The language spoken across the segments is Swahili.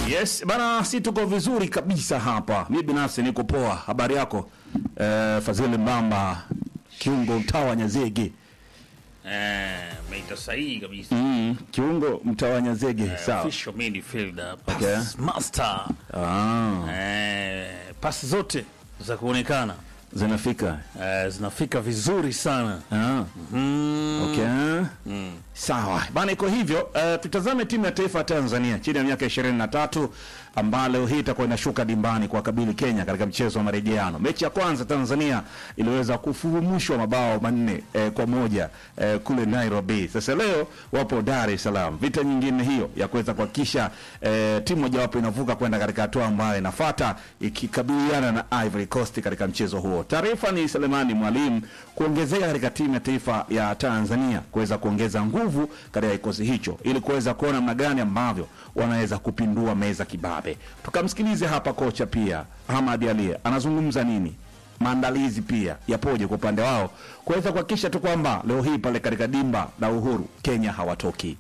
Yes, bana, si tuko vizuri kabisa hapa. Mi binafsi niko poa. Habari yako? Eh, Fadhili Mbamba, kiungo mtaa wa Nyazege. Eh, meita sahihi kabisa. Mm, kiungo mtaa wa Nyazege. Sawa. Official midfielder, pass Okay. master. Ah, Eh, pasi zote za kuonekana zinafika. eh, zinafika vizuri sana. Ah, Mm. okay. Sawa bana, iko hivyo. Uh, tutazame timu ya taifa ya Tanzania chini ya miaka 23 ambayo leo hii itakuwa inashuka dimbani kwa kabili Kenya katika mchezo wa marejeano. Mechi ya kwanza Tanzania iliweza kufurumushwa mabao manne eh, kwa moja eh, kule Nairobi. Sasa leo wapo Dar es Salaam, vita nyingine hiyo ya kuweza kuhakikisha eh, timu mojawapo inavuka kwenda katika hatua ambayo inafuata ikikabiliana na Ivory Coast katika mchezo huo. Taarifa ni Selemani Mwalimu kuongezeka katika timu ya taifa ya Tanzania kuweza kuongeza nguvu katika kikosi hicho ili kuweza kuona namna gani ambavyo wanaweza kupindua meza kibabe. Tukamsikilize hapa kocha pia Ahmad Ali anazungumza nini, maandalizi pia yapoje kwa upande wao kuweza kuhakikisha tu kwamba leo hii pale katika dimba la Uhuru Kenya hawatoki.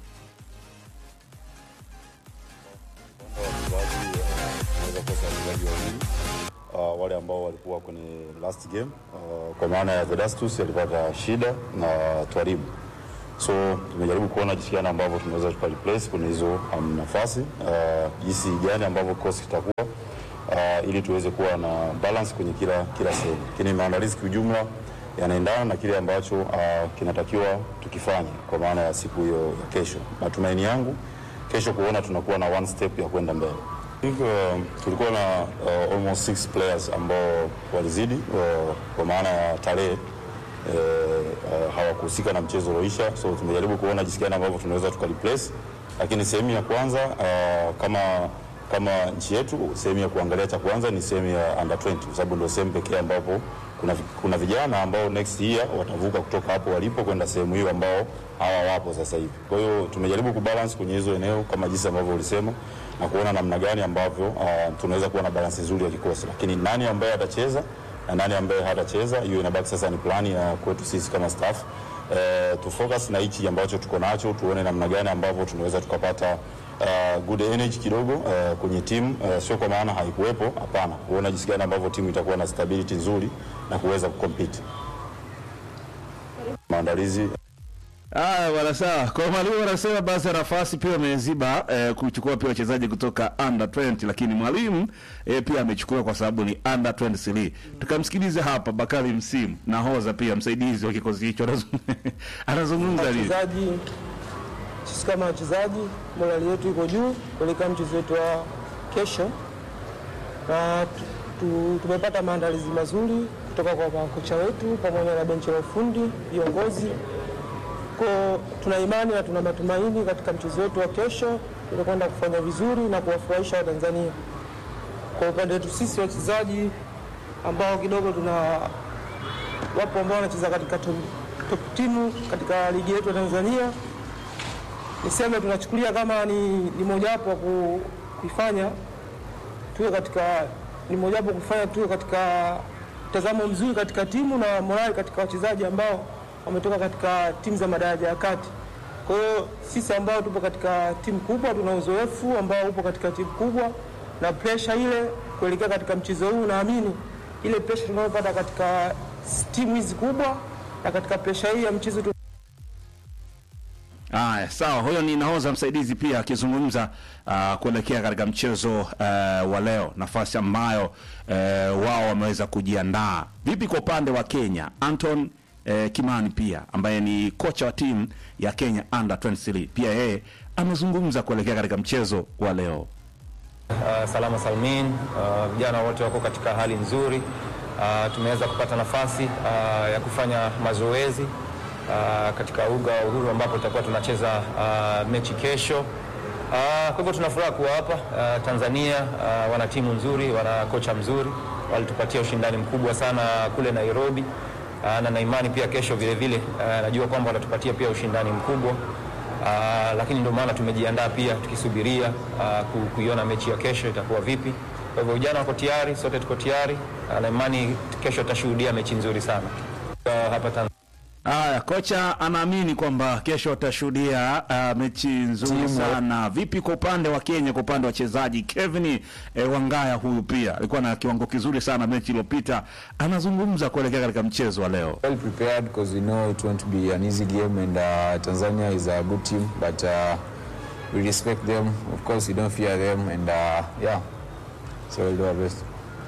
wachezaji wanaweza kosa wachezaji wawili uh, wale ambao walikuwa kwenye last game uh, kwa maana ya Vedastus alipata shida na Twaribu, so tumejaribu kuona jinsi gani ambavyo tunaweza tuka replace kwenye hizo um, nafasi uh, jinsi gani ambavyo kikosi kitakuwa uh, ili tuweze kuwa na balance kwenye kila kila sehemu, lakini maandalizi kiujumla yanaendana na kile ambacho uh, kinatakiwa tukifanye kwa maana ya siku hiyo ya kesho. Matumaini yangu kesho kuona tunakuwa na one step ya kwenda mbele. I think, uh, tulikuwa na uh, almost six players ambao walizidi uh, kwa maana ya tarehe eh, uh, hawakuhusika na mchezo ulioisha, so tumejaribu kuona jinsi gani ambavyo tunaweza tukareplace, lakini sehemu ya kwanza uh, kama kama nchi yetu, sehemu ya kuangalia cha kwanza ni sehemu ya under 20 kwa sababu ndio sehemu pekee ambapo kuna, kuna vijana ambao next year watavuka kutoka hapo walipo kwenda sehemu hiyo ambao hawa wapo sasa hivi. Kwa hiyo tumejaribu kubalance kwenye hizo eneo kama jinsi ambavyo ulisema na kuona namna gani ambavyo uh, tunaweza kuwa na balance nzuri ya kikosi, lakini nani ambaye atacheza na nani ambaye hatacheza, hiyo inabaki sasa ni plani ya kwetu sisi kama staff eh, tu focus na hichi ambacho tuko nacho, tuone namna gani ambavyo tunaweza tukapata uh, good energy kidogo uh, kwenye timu uh, sio kwa maana haikuwepo, hapana, kuona jinsi gani ambavyo timu itakuwa na stability nzuri na kuweza kucompete. Maandalizi Haya bwana, sawa. Kwa mwalimu anasema basi nafasi pia ameziba eh, kuchukua pia wachezaji kutoka under 20, lakini mwalimu eh, pia amechukua kwa sababu ni under 23. Tukamsikilize hapa Bakari Msimu nahodha pia msaidizi wa kikosi hicho anazungumza- anazungumza nini? wachezaji sisi kama wachezaji morali yetu iko juu kuelekea mchezo wetu wa kesho, na tu- tu- tumepata maandalizi mazuri kutoka kwa makocha wetu pamoja na benchi la ufundi, viongozi. Kwa tuna imani na tuna matumaini katika mchezo wetu wa kesho tutakwenda kufanya vizuri na kuwafurahisha Watanzania. Kwa upande wetu sisi wachezaji ambao kidogo tuna wapo ambao wanacheza katika top, top timu katika ligi yetu ya Tanzania. Niseme tunachukulia kama ni, ni mojawapo wa ku- kuifanya tuwe katika ni mojawapo wa kufanya tuwe katika mtazamo mzuri katika timu na morali katika wachezaji ambao wametoka katika timu za madaraja ya kati. Kwa hiyo sisi ambao tupo katika timu kubwa tuna uzoefu ambao upo katika timu kubwa na presha ile kuelekea katika mchezo huu, naamini ile presha tunayopata katika timu hizi kubwa na katika presha hii ya mchezo tu Haya, sawa. Huyo ni nahodha msaidizi pia akizungumza uh, kuelekea katika mchezo uh, wa leo, nafasi ambayo uh, wao wameweza kujiandaa. Vipi kwa upande wa Kenya? Anton uh, Kimani pia ambaye ni kocha wa timu ya Kenya under 23 pia yeye amezungumza kuelekea katika mchezo wa leo. Uh, salama salmin. Uh, vijana wote wako katika hali nzuri. Uh, tumeweza kupata nafasi uh, ya kufanya mazoezi uh, katika uga wa Uhuru ambapo tutakuwa tunacheza uh, mechi kesho. Uh, kwa hivyo tuna furaha kuwa hapa uh, Tanzania. Uh, wana timu nzuri, wana kocha mzuri, walitupatia ushindani mkubwa sana kule Nairobi. Uh, na na imani pia kesho vile vile uh, najua kwamba watatupatia pia ushindani mkubwa. Uh, lakini ndio maana tumejiandaa pia tukisubiria uh, ku- kuiona mechi ya kesho itakuwa vipi. Kwa hivyo vijana wako tayari, sote tuko tayari uh, na imani kesho tutashuhudia mechi nzuri sana uh, hapa Tanzania. Haya, kocha anaamini kwamba kesho watashuhudia uh, mechi nzuri sana. Vipi kwa upande wa Kenya, kwa upande wa wachezaji? Kevin eh, Wangaya huyu pia alikuwa na kiwango kizuri sana mechi iliyopita, anazungumza kuelekea katika mchezo wa leo. well prepared because we know it won't be an easy game and uh, Tanzania is a good team but uh, we respect them of course we don't fear them and uh, yeah so we'll do our best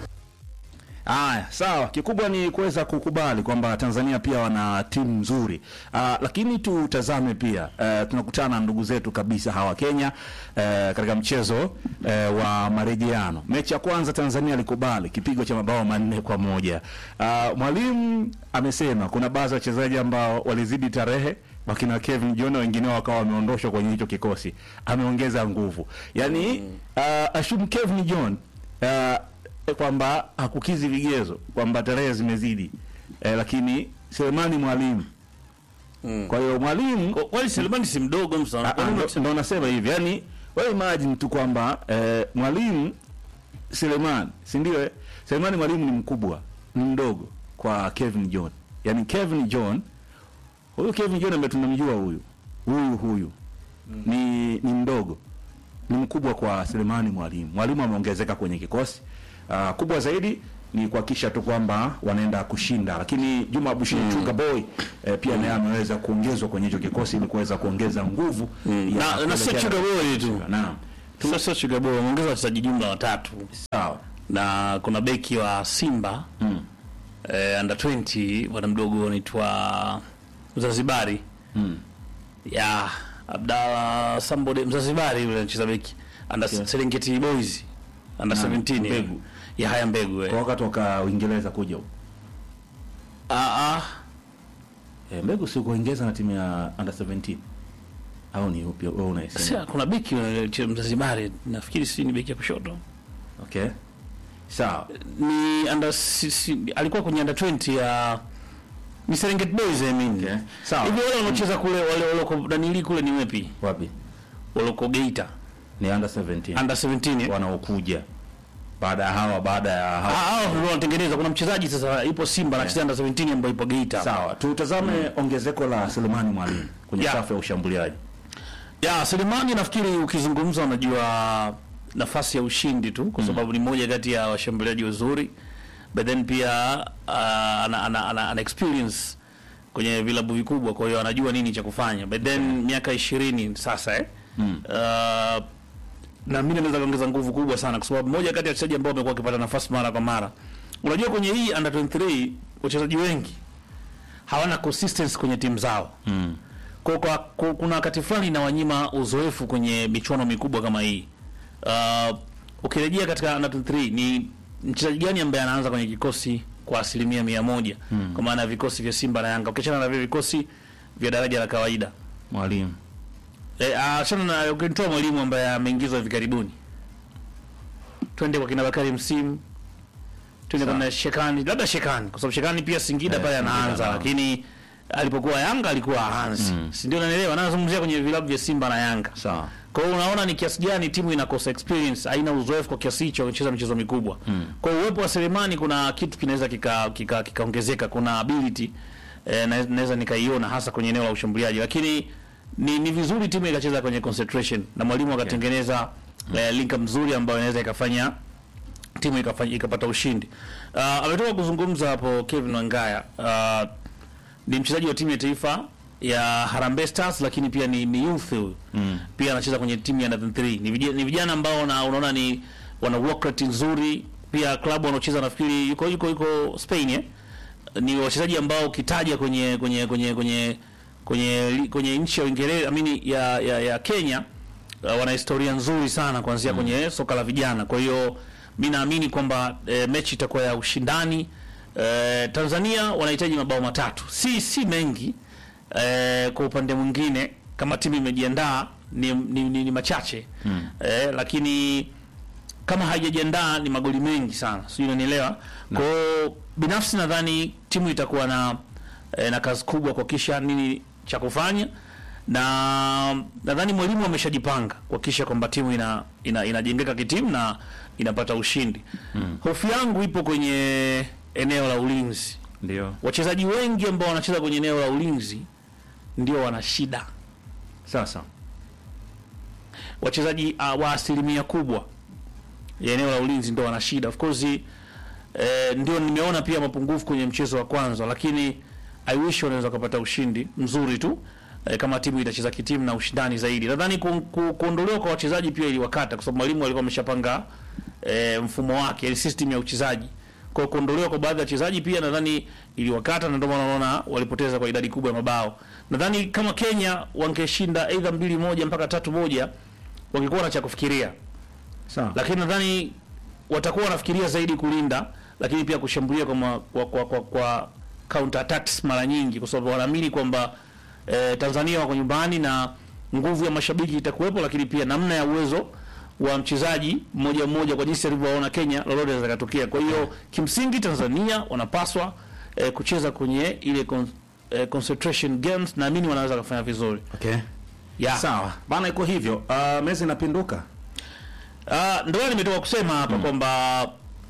Haya, sawa. Kikubwa ni kuweza kukubali kwamba Tanzania pia wana timu nzuri. Ah, lakini tutazame pia eh, tunakutana na ndugu zetu kabisa hawa Kenya eh, katika mchezo eh, wa marejeano. Mechi ya kwanza Tanzania alikubali kipigo cha mabao manne kwa moja. Ah, mwalimu amesema kuna baadhi ya wachezaji ambao walizidi tarehe wakina Kevin John wengine wakawa wameondoshwa kwenye hicho kikosi. Ameongeza nguvu. Yaani ah, assume Kevin John ah, kwamba hakukizi vigezo kwamba tarehe zimezidi eh, lakini Selemani mwalimu kwa hiyo mwalimu Kwa- kwani Selemani si mdogo msa Ah, ah, ndo- ndo nasema hivi yani wewe imagine tu kwamba eh, mwalimu Selemani si ndio eh? Selemani mwalimu ni mkubwa ni mdogo kwa Kevin John yani Kevin John huyu Kevin John ambaye tunamjua huyu huyu huyu ni ni mdogo ni mkubwa kwa Selemani mwalimu mwalimu ameongezeka kwenye kikosi uh, kubwa zaidi ni kuhakikisha tu kwamba wanaenda kushinda, lakini Juma Abushiri mm. Chuga Boy eh, pia naye ameweza kuongezwa kwenye hicho kikosi ili kuweza kuongeza nguvu ya na, na sio kuelekea- Chuga Boy tu Naam, sio sio Chuga Boy wameongeza wachezaji jumla watatu sawa na kuna beki wa Simba mm. eh, under 20 bwana mdogo anaitwa Mzanzibari mm. ya Abdalla Sambode Mzanzibari yule anacheza beki under Okay. Serengeti Boys under Naam, 17 Mbegu. ya haya mbegu eh. kwa wakati toka Uingereza kuja huko ah ah eh, mbegu si kuongeza na timu ya under 17 au ni upi wewe unaisema? Sasa kuna beki wa Mzanzibari nafikiri si ni beki ya kushoto Okay, sawa ni under si, si, alikuwa kwenye under 20 ya ni Serengeti Boys I mean. Okay. Sawa. Hivi wale wanaocheza kule wale wale kwa Danili kule ni wepi? wapi? Wale kwa Geita Ni under 17 under 17. eh? wanaokuja baada ya hawa baada ya Ah, hawa hao ndio wanatengeneza. Kuna mchezaji sasa ipo Simba anacheza under 17 ambaye ipo Geita. Sawa, tutazame ongezeko la Selemani Mwalimu kwenye Yeah. safu ya ushambuliaji. Ya Selemani nafikiri ukizungumza unajua nafasi ya ushindi tu kwa sababu ni moja kati ya washambuliaji wazuri but then pia uh, ana, ana, ana, ana experience kwenye vilabu vikubwa kwa hiyo anajua nini cha kufanya but then miaka ishirini sasa eh? mm. uh, na mimi naweza kuongeza nguvu kubwa sana kwa sababu moja kati ya wachezaji ambao wamekuwa wakipata nafasi mara kwa mara unajua kwenye hii under 23 wachezaji wengi hawana consistency kwenye timu zao Mm. kwa, kwa, kwa, kuna wakati fulani inawanyima uzoefu kwenye michuano mikubwa kama hii. Uh, ukirejea katika under 23 ni mchezaji gani ambaye anaanza kwenye kikosi kwa asilimia mia moja mm. kwa maana ya vikosi vya Simba na Yanga ukiachana na vile vikosi vya daraja la kawaida Mwalimu. e, achana na ukitoa mwalimu ambaye ameingizwa hivi karibuni, twende kwa kina Bakari Msimu, twende Sawa. kwa Shekani, labda Shekani kwa sababu Shekani pia Singida Eh, pale Singida anaanza, nao. lakini alipokuwa Yanga alikuwa haanzi mm. si ndio? Unanielewa, nazungumzia kwenye vilabu vya Simba na Yanga. Sawa. Kwa hiyo unaona ni kiasi gani timu inakosa experience, haina uzoefu kwa kiasi hicho kucheza michezo mikubwa. Mm. Kwa hiyo uwepo wa Selemani kuna kitu kinaweza kikaongezeka kika, kikaongezeka. kuna ability eh, na- naweza nikaiona hasa kwenye eneo la ushambuliaji, lakini ni, ni vizuri timu ikacheza kwenye concentration na mwalimu akatengeneza eh, link mzuri ambayo inaweza ikafanya timu ikafanya ikapata ushindi. Uh, ametoka kuzungumza hapo Kevin Wangaya. Uh, ni mchezaji wa timu ya taifa ya Harambee Stars lakini pia ni, ni youth huyu. Mm. Pia anacheza kwenye timu ya under 3. Ni vijana, ni vijana ambao na, unaona ni wana work rate nzuri. Pia klabu wanaocheza nafikiri yuko yuko yuko Spain eh. Ni wachezaji ambao ukitaja kwenye kwenye kwenye kwenye kwenye li- kwenye nchi ya Uingereza, I mean ya, ya, ya Kenya uh, wana historia nzuri sana kuanzia kwenye soka la vijana. Kwa hiyo mi naamini kwamba e, mechi itakuwa ya ushindani. E, Tanzania wanahitaji mabao matatu, si si mengi. E, kwa upande mwingine kama timu imejiandaa ni, ni, ni, ni machache mm. E, lakini kama haijajiandaa ni magoli mengi sana, sijui unanielewa. Kwa hiyo binafsi nadhani timu itakuwa na e, na kazi kubwa kuhakikisha nini cha kufanya, na nadhani mwalimu ameshajipanga kuhakikisha kwamba timu ina, ina inajengeka kitimu na inapata ushindi. Hofu yangu ipo kwenye eneo la ulinzi ndio wachezaji wengi ambao wanacheza kwenye eneo la ulinzi ndio wana shida sasa wachezaji uh, wa asilimia kubwa ya eneo la ulinzi ndio wana shida of course eh, ndio nimeona pia mapungufu kwenye mchezo wa kwanza lakini i wish wanaweza kupata ushindi mzuri tu eh, kama timu itacheza kitimu na ushindani zaidi nadhani ku, ku, kuondolewa kwa wachezaji pia iliwakata kwa sababu mwalimu alikuwa ameshapanga eh, mfumo wake yani system ya uchezaji kwa hiyo kuondolewa kwa baadhi ya wachezaji pia nadhani iliwakata na ndio maana unaona walipoteza kwa idadi kubwa ya mabao nadhani kama Kenya wangeshinda aidha mbili moja mpaka tatu moja wangekuwa na cha kufikiria sawa lakini nadhani watakuwa wanafikiria zaidi kulinda lakini pia kushambulia kwa, ma, kwa, kwa, kwa, kwa counter attacks mara nyingi kwa sababu wanaamini kwamba eh, Tanzania wako nyumbani na nguvu ya mashabiki itakuwepo lakini pia namna ya uwezo wa mchezaji mmoja mmoja kwa jinsi alivyoona Kenya lolote linaweza katokea kwa hiyo kimsingi Tanzania wanapaswa eh, kucheza kwenye ile con, eh, concentration games naamini wanaweza kufanya vizuri okay yeah. sawa bana iko hivyo uh, mezi inapinduka Uh, ndio nimetoka kusema hapa kwamba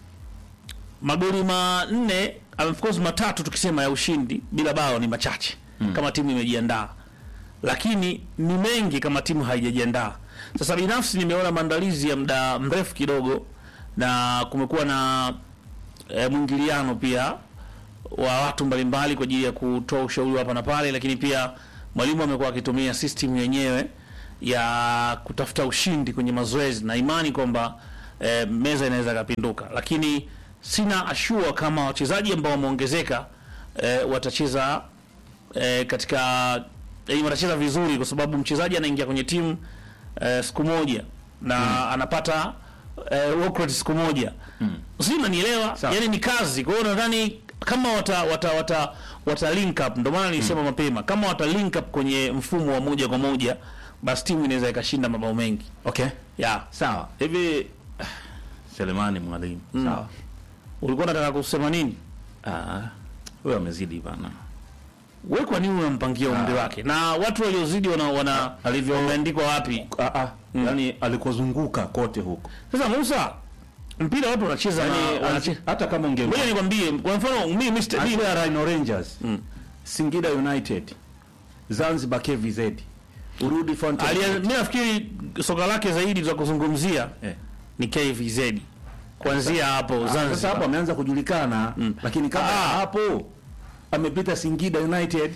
magoli manne of course matatu tukisema ya ushindi bila bao ni machache kama timu imejiandaa, lakini ni mengi kama timu haijajiandaa. Sasa binafsi nimeona maandalizi ya muda mrefu kidogo, na kumekuwa na e, mwingiliano pia wa watu mbalimbali kwa ajili ya kutoa ushauri hapa na pale, lakini pia mwalimu amekuwa akitumia system yenyewe ya kutafuta ushindi kwenye mazoezi na imani kwamba e, meza inaweza kapinduka, lakini sina ashua kama wachezaji ambao wameongezeka e, watacheza e, katika e, watacheza vizuri, kwa sababu mchezaji anaingia kwenye timu e, siku moja na anapata e, workload siku moja mm. Sijui unanielewa, Sawa. yani ni kazi. Kwa hiyo nadhani kama wata wata wata, wata link up, ndio maana nilisema mapema, kama wata link up kwenye mfumo wa moja kwa moja, basi timu inaweza ikashinda mabao mengi okay yeah. sawa hivi Selemani mwalimu sawa Ulikuwa unataka kusema nini? ah wewe amezidi bana Wewe kwa nini unampangia umri wake? Na watu waliozidi wana, wana alivyo- wameandikwa wapi? ah, ah. yani alikozunguka kote huko Sasa Musa, mpira watu wanacheza yani, na wanache- hata kama unge Ngoja nikwambie, kwa mfano mimi Mr. mimi Achia Rhino Rangers Singida United Zanzibar KVZ urudi Fountain alia- Gate. mimi nafikiri soka lake zaidi za kuzungumzia eh. ni KVZ. Kuanzia hapo Ah, Sasa hapo Zanzibar. ameanza kujulikana lakini kama Ah. hapo amepita Singida United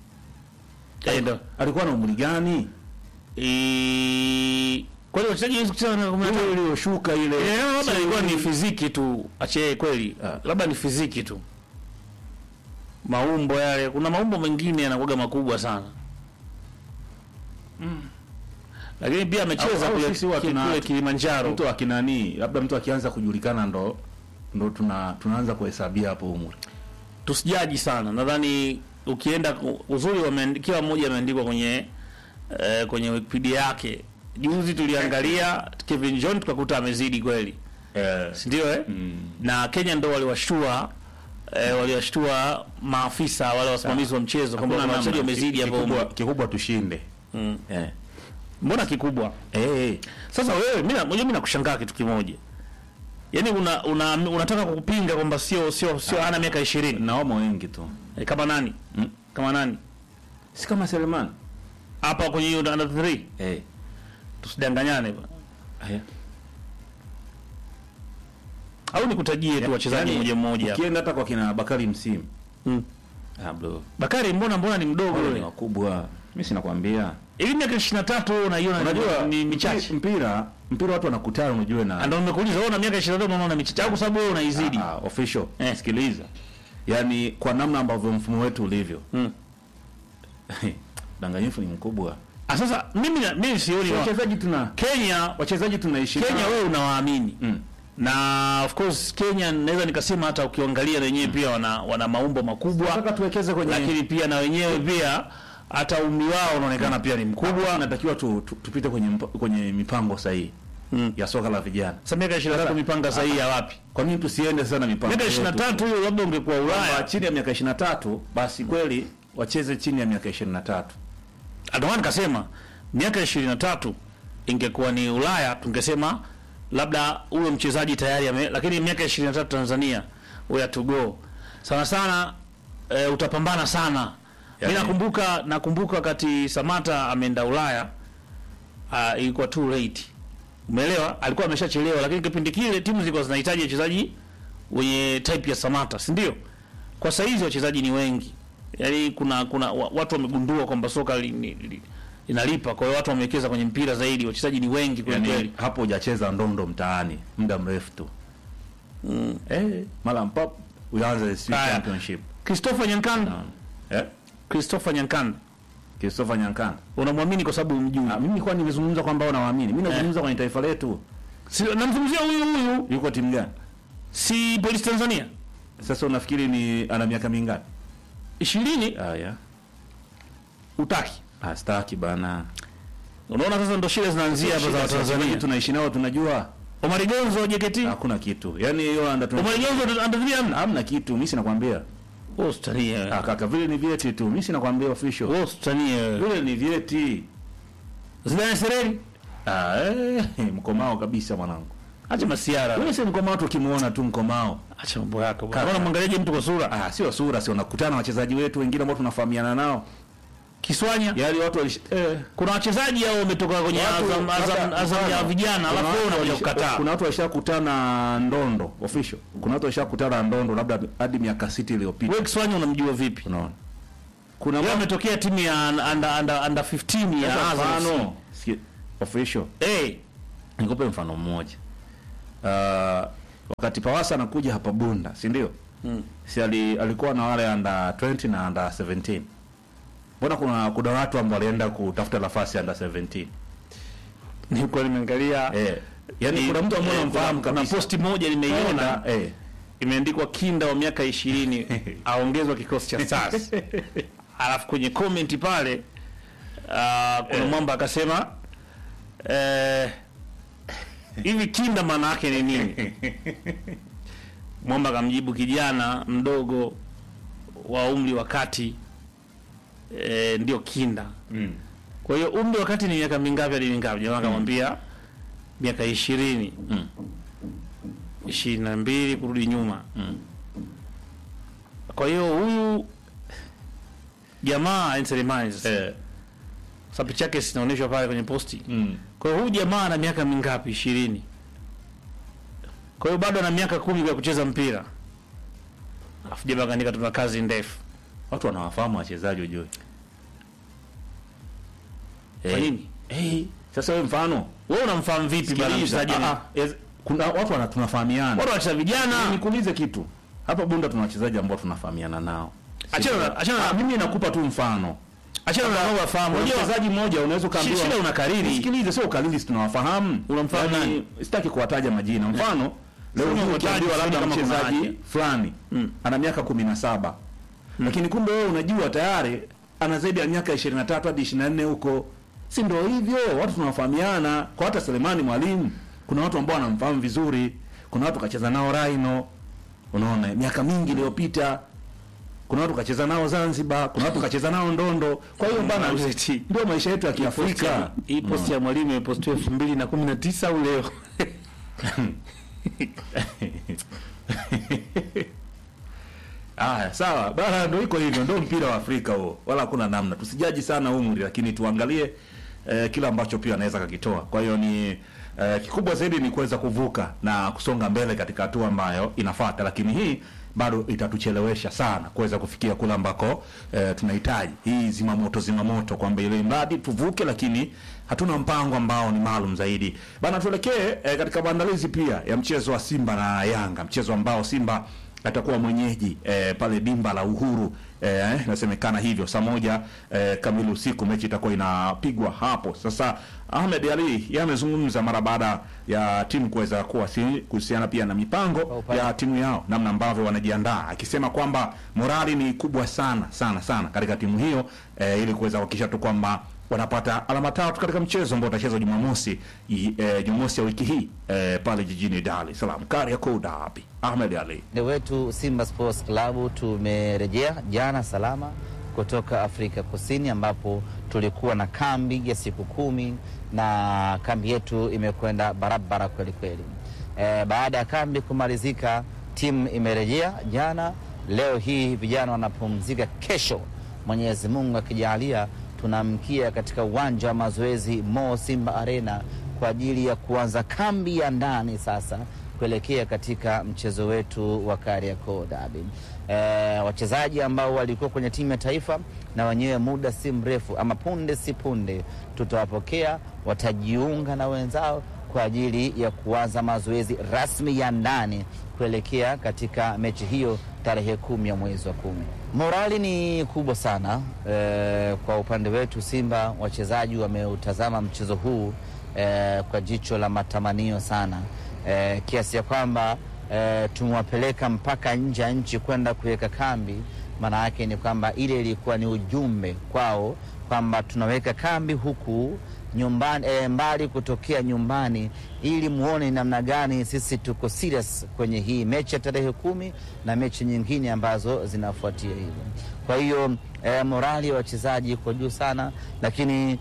Eh, ndo. alikuwa na umri gani Eh, Kwa hiyo wachezaji hawezi kucheza na 15. ile iliyoshuka ile Eh, labda ilikuwa ni fiziki tu, ache kweli, labda ni fiziki tu, maumbo yale. Kuna maumbo mengine yanakuwaga makubwa sana lakini pia amecheza Au- au kule, sisi huwa ki- tuna- kule Kilimanjaro. mtu akinani labda mtu akianza kujulikana ndo ndo tuna tunaanza kuhesabia hapo umri Tusijaji sana, nadhani ukienda ku- uzuri, wameandi- kila mmoja ameandikwa kwenye eh, kwenye Wikipedia yake. Juzi tuliangalia Kevin John tukakuta amezidi kweli, eh, si ndio eh? na Kenya ndo waliwashtua eh, waliwashtua maafisa wale wasimamizi wa mchezo kwamba hakuna wachezaji namna. wamezidi hapo kikubwa, umri. kikubwa tushinde Mm. eh. Mbona kikubwa? Eh, eh. Sasa wewe mimi na- unajua mimi nakushangaa kitu kimoja. Yaani una, una unataka kukupinga kwamba sio sio sio ana miaka 20. naomo wengi tu E, kama nani? Mm. Kama nani? si kama Selemani Hapa kwenye hiyo under 3 eh. tusidanganyane bwana. Aya. Au nikutajie tu wachezaji Yaani, mmoja mmoja. hapa. ukienda hata kwa kina Bakari Msimu Mm. ah, bro Bakari mbona mbona ni mdogo wale ni yule? wakubwa mimi sinakwambia Hivi miaka 23 wewe unaiona ni- unajua ni michache. mpira mpira watu wanakutana unajue na Ndio nimekuuliza wewe una miaka 23 unaona michache au kwa sababu wewe unaizidi? Ah, ah, official Eh. sikiliza yaani kwa namna ambavyo mfumo wetu ulivyo Mm. danganyifu ni mkubwa Ah, sasa mimi na- mimi sioni wa- wachezaji tuna Kenya wachezaji tunaishi Kenya nao. wewe unawaamini Mm. na of course Kenya naweza nikasema hata ukiangalia na wenyewe pia wana, wana maumbo makubwa nataka tuwekeze kwenye lakini pia na wenyewe pia hata umri wao unaonekana pia ni mkubwa. natakiwa tu, tu, tupite kwenye mpa, kwenye mipango sahihi Mm. ya soka la vijana Sasa miaka 23 mipanga sahihi ya wapi? kwa nini tusiende sana mipango Miaka yetu? 23 hiyo labda ungekuwa Kwamba Ulaya. chini ya miaka 23 basi kweli wacheze chini ya miaka 23 Ndio maana nikasema miaka 23 ingekuwa ni Ulaya tungesema labda huyo mchezaji tayari ame, lakini miaka 23 Tanzania we have to go. Sana sana e, utapambana sana. Yani- Mi nakumbuka nakumbuka wakati Samata ameenda Ulaya uh, ilikuwa too late. Umeelewa? Alikuwa ameshachelewa, lakini kipindi kile timu zilikuwa zinahitaji wachezaji wenye type ya Samata, si ndio? Kwa saa hizi wachezaji ni wengi, yaani kuna kuna wa- watu wamegundua kwamba soka li, li, li, linalipa. Kwa hiyo watu wamewekeza kwenye mpira zaidi, wachezaji ni wengi kweli kweli. yani, hapo hujacheza ndondo mtaani muda mrefu tu eh, mara mpap uanze si Haya. championship Christopher Nyankanda, eh, Christopher Nyankanda Christopher Nyankanda unamwamini kwa sababu umjui? ah, mimi kwa nimezungumza kwamba unawaamini mimi nazungumza kwenye taifa letu Si, namzungumzia huyu huyu, yuko timu gani si Police Tanzania sasa unafikiri ni ana miaka mingapi ishirini ah, yeah. utaki. ah, staki bana Unaona sasa ndo shida zinaanzia hapa za Shida sasa hivi Tanzania. tunaishi nao tunajua Omar Gonzo JKT, hakuna kitu yani hiyo anda tuna- Omar Gonzo andazia amna. hamna kitu mimi sinakwambia Wewe usitanie. ah, kaka vile ni vyeti tu mimi sinakwambia official Wewe usitanie. vile ni vyeti Zidane Sereri, ah, eh, mkomao kabisa mwanangu acha masiara. wewe si mkomao tu ukimuona tu mkomao Acha mambo yako bwana. Kaka. Unaona mwangaliaje mtu kwa sura? ah, sio sura sio unakutana na wachezaji wetu wengine ambao tunafahamiana nao Kiswanya. yaani watu walish... eh, Kuna wachezaji hao wametoka kwenye watu- Azam Azam labda Azam ya mfano, vijana kuna alafu wewe watu unakuja walisha- kukataa. kuna watu walishakutana ndondo official kuna watu walishakutana ndondo labda hadi miaka sita iliyopita Wewe Kiswanya unamjua vipi? unaona kuna Yeye mambo- ametokea timu ya under under under 15 ya Sasa Azam. mfano si- official Eh, nikupe mfano mmoja uh, wakati Pawasa anakuja hapa Bunda si ndio Mm. si ali, alikuwa na wale under 20 na under 17 mbona kuna kuna watu ambao walienda kutafuta nafasi under 17 nilikuwa nimeangalia eh yani Ni- kuna mtu ambaye eh, anamfahamu kuna- kabisa kuna posti moja nimeiona Kaenda, eh imeandikwa kinda wa miaka ishirini aongezwa kikosi cha stars alafu kwenye comment pale uh, kuna mwamba akasema eh, hivi kinda maana yake ni nini mwamba akamjibu kijana mdogo wa umri wa kati eh, ndio kinda mm. kwa hiyo umri wa kati ni miaka mingapi hadi mingapi jamaa akamwambia miaka ishirini Mm. ishirini na mbili kurudi nyuma Mm. kwa hiyo huyu jamaa Selemani sasa eh sasa picha yake sinaonyeshwa pale kwenye posti mm. kwa hiyo huyu jamaa ana miaka mingapi ishirini kwa hiyo bado ana miaka kumi ya kucheza mpira alafu jamaa kaandika tuna kazi ndefu watu wanawafahamu wachezaji ujue kwa nini eh sasa wewe mfano wewe unamfahamu vipi bana sikiliza, mchezaji ah, ni- ah, yes, kuna watu wana tunafahamiana bora wacheza vijana nikuulize kitu hapa Bunda tuna wachezaji ambao tunafahamiana nao Achana na- achana na- Ah, mimi nakupa tu mfano achana na nao wafahamu Unajua unajua mchezaji mmoja unaweza ukaambiwa shida unakariri. Sikilize, sio ukariri, si tunawafahamu. Unamfahamu Yaani, nani? Sitaki kuwataja majina. Mfano leo Sema hii utaje, ukiambiwa labda kama kuna mchezaji haja. fulani ana miaka kumi na saba lakini kumbe wewe unajua tayari ana zaidi ya miaka 23 hadi 24 huko, si ndio hivyo? Watu tunawafahamiana. Kwa hata Selemani Mwalimu, kuna watu ambao wanamfahamu vizuri, kuna watu kacheza nao Rhino, unaona, miaka mingi iliyopita kuna watu kacheza nao Zanzibar, kuna watu kacheza nao Ndondo. Kwa hiyo bana, Uzeti. ndio maisha yetu ya Kiafrika. hii posti ya mwalimu imepostiwa elfu mbili na kumi na tisa au leo Aya, sawa bana, ndio iko hivyo, ndio mpira wa Afrika huo, wala hakuna namna. Tusijaji sana umri, lakini tuangalie eh, kila ambacho pia anaweza kakitoa. Kwa hiyo ni eh, kikubwa zaidi ni kuweza kuvuka na kusonga mbele katika hatua ambayo inafuata, lakini hii bado itatuchelewesha sana kuweza kufikia kule ambako eh, tunahitaji hii zimamoto zimamoto, kwamba ile mradi tuvuke, lakini hatuna mpango ambao ni maalum zaidi bana. Tuelekee eh, katika maandalizi pia ya mchezo wa Simba na Yanga, mchezo ambao Simba atakuwa mwenyeji eh, pale dimba la Uhuru eh, inasemekana hivyo saa moja eh, kamili usiku mechi itakuwa inapigwa hapo. Sasa Ahmed Ali yeye amezungumza mara baada ya timu kuweza kuwasili kuhusiana pia na mipango ya timu yao, namna ambavyo wanajiandaa, akisema kwamba morali ni kubwa sana sana sana katika timu hiyo eh, ili kuweza kuhakikisha tu kwamba wanapata alama tatu katika mchezo ambao utachezwa Jumamosi i- eh, Jumamosi ya wiki hii eh, pale jijini Dar es Salaam Kariakoo Derby. Ahmed Ali Upande wetu Simba Sports Club tumerejea jana salama kutoka Afrika Kusini ambapo tulikuwa na kambi ya siku kumi na kambi yetu imekwenda barabara kweli kweli. E, baada ya kambi kumalizika timu imerejea jana leo hii vijana wanapumzika, kesho Mwenyezi Mungu akijalia tunamkia katika uwanja wa mazoezi Mo Simba Arena kwa ajili ya kuanza kambi ya ndani sasa kuelekea katika mchezo wetu wa Kariakoo Derby. E, wachezaji ambao walikuwa kwenye timu ya taifa na wenyewe muda si mrefu ama punde si punde tutawapokea, watajiunga na wenzao kwa ajili ya kuanza mazoezi rasmi ya ndani kuelekea katika mechi hiyo tarehe kumi ya mwezi wa kumi. Morali ni kubwa sana e, kwa upande wetu Simba, wachezaji wameutazama mchezo huu e, kwa jicho la matamanio sana e, kiasi ya kwamba e, tumewapeleka mpaka nje ya nchi kwenda kuweka kambi. Maana yake ni kwamba ile ilikuwa ni ujumbe kwao kwamba tunaweka kambi huku nyumbani e, mbali kutokea nyumbani, ili muone namna gani sisi tuko serious kwenye hii mechi ya tarehe kumi na mechi nyingine ambazo zinafuatia hivyo. Kwa hiyo e, morali ya wachezaji iko juu sana, lakini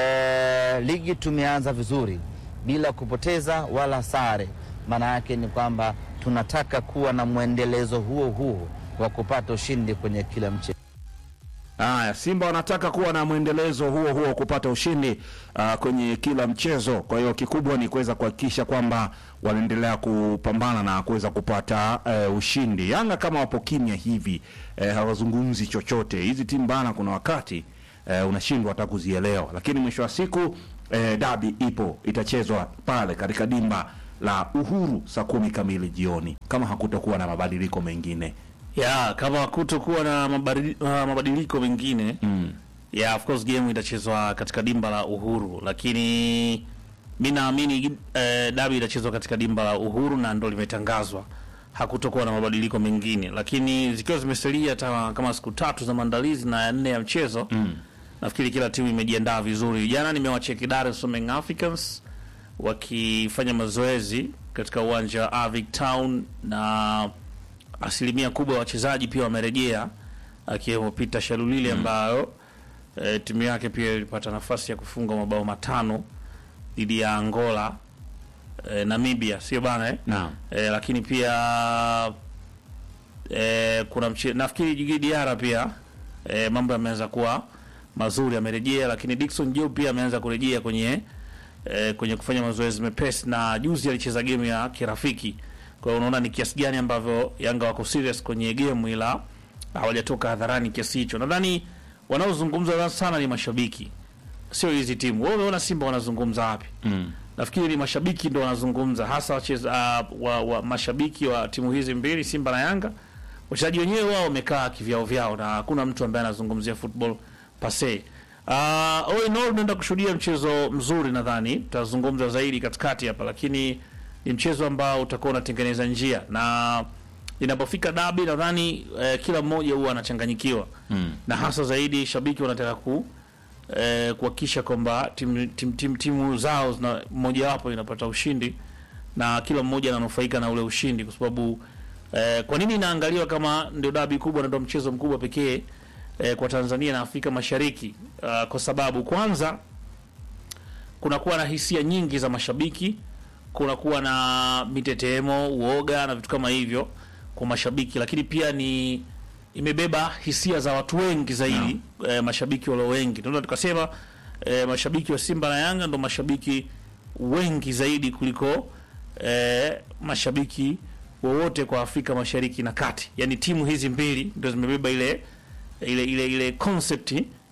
e, ligi tumeanza vizuri bila kupoteza wala sare. Maana yake ni kwamba tunataka kuwa na mwendelezo huo huo wa kupata ushindi kwenye kila mchezo. Haya, Simba wanataka kuwa na mwendelezo huo huo wa kupata ushindi uh, kwenye kila mchezo. Kwa hiyo kikubwa ni kuweza kuhakikisha kwamba wanaendelea kupambana na kuweza kupata uh, ushindi. Yanga kama wapo kimya hivi uh, hawazungumzi chochote. Hizi timu bana, kuna wakati uh, unashindwa hata kuzielewa, lakini mwisho wa siku uh, dabi ipo, itachezwa pale katika dimba la Uhuru saa kumi kamili jioni, kama hakutakuwa na mabadiliko mengine. ya kama kutokuwa na mabadili, uh, mabadiliko mengine mm. ya of course game itachezwa katika dimba la Uhuru, lakini mi naamini eh, dabi itachezwa katika dimba la Uhuru na ndo limetangazwa, hakutokuwa na mabadiliko mengine, lakini zikiwa zimesalia hata kama siku tatu za maandalizi na ya nne ya mchezo mm. nafikiri kila timu imejiandaa vizuri. Jana nimewacheki Dar es Salaam Young Africans wakifanya mazoezi katika uwanja wa Avic Town na asilimia kubwa ya wachezaji pia wamerejea akiwemo Peter Shalulile ambayo e, timu yake pia ilipata nafasi ya kufunga mabao matano dhidi ya Angola e, Namibia, sio bana eh? Naam. E, lakini pia e, kuna mche, nafikiri Djigui Diarra pia e, mambo yameanza kuwa mazuri, amerejea, lakini Dickson Job pia ameanza kurejea kwenye e, kwenye kufanya mazoezi mepesi, na juzi alicheza game ya kirafiki. Kwa hiyo unaona ni kiasi gani ambavyo Yanga wako serious kwenye game, ila hawajatoka hadharani kiasi hicho. Nadhani wanaozungumza sana ni mashabiki, sio hizi timu. Wewe umeona Simba wanazungumza wapi? mm. Nafikiri ni mashabiki ndo wanazungumza hasa wacheza uh, wa, wa mashabiki wa timu hizi mbili Simba na Yanga. Wachezaji wenyewe wao wamekaa kivyao vyao na hakuna mtu ambaye anazungumzia football pase. Uh, all in all tunaenda kushuhudia mchezo mzuri, nadhani tutazungumza zaidi katikati hapa, lakini ni mchezo ambao utakuwa unatengeneza njia na inapofika dabi nadhani eh, kila mmoja huwa anachanganyikiwa mm. na hasa zaidi shabiki wanataka ku eh, kuhakikisha kwamba timu tim, tim, timu zao zina mojawapo inapata ushindi na kila mmoja ananufaika na ule ushindi, kwa sababu eh, kwa nini inaangaliwa kama ndio dabi kubwa na ndio mchezo mkubwa pekee eh, kwa Tanzania na Afrika Mashariki? Uh, kwa sababu kwanza kunakuwa na hisia nyingi za mashabiki, kunakuwa na mitetemo, uoga na vitu kama hivyo kwa mashabiki, lakini pia ni imebeba hisia za watu wengi zaidi eh, mashabiki walio wengi. Tunaweza tukasema eh, mashabiki wa Simba na Yanga ndo mashabiki wengi zaidi kuliko eh, mashabiki wowote kwa Afrika Mashariki na Kati. Yaani timu hizi mbili ndio zimebeba ile ile ile ile concept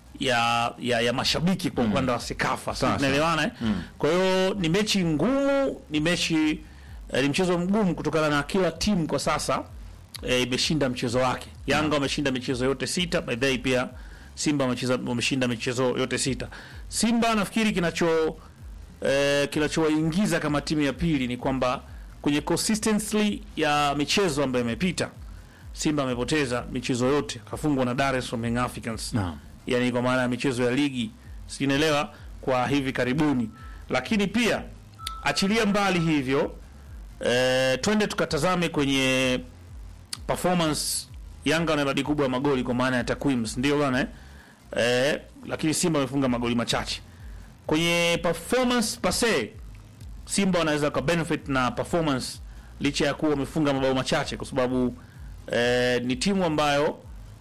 ya ya, ya mashabiki kwa upande wa Sekafa. Sasa tunaelewana eh? Kwa hiyo ni mechi ngumu, ni mechi eh, ni mchezo mgumu kutokana na kila timu kwa sasa eh, imeshinda mchezo wake. Yanga wameshinda michezo yote sita, by the way pia Simba wamecheza wameshinda michezo yote sita. Simba nafikiri kinacho eh, kinachowaingiza kama timu ya pili ni kwamba kwenye consistency ya michezo ambayo imepita Simba amepoteza michezo yote, kafungwa na Dar es Salaam Young Africans Naam. yani kwa maana ya michezo ya ligi sinaelewa kwa hivi karibuni, lakini pia achilia mbali hivyo eh, twende tukatazame kwenye performance. Yanga wana idadi kubwa ya magoli kwa maana ya takwimu, si ndio bwana eh? Eh, lakini Simba wamefunga magoli machache kwenye performance pase. Simba wanaweza ka benefit na performance licha ya kuwa wamefunga mabao machache, kwa sababu eh, ni timu ambayo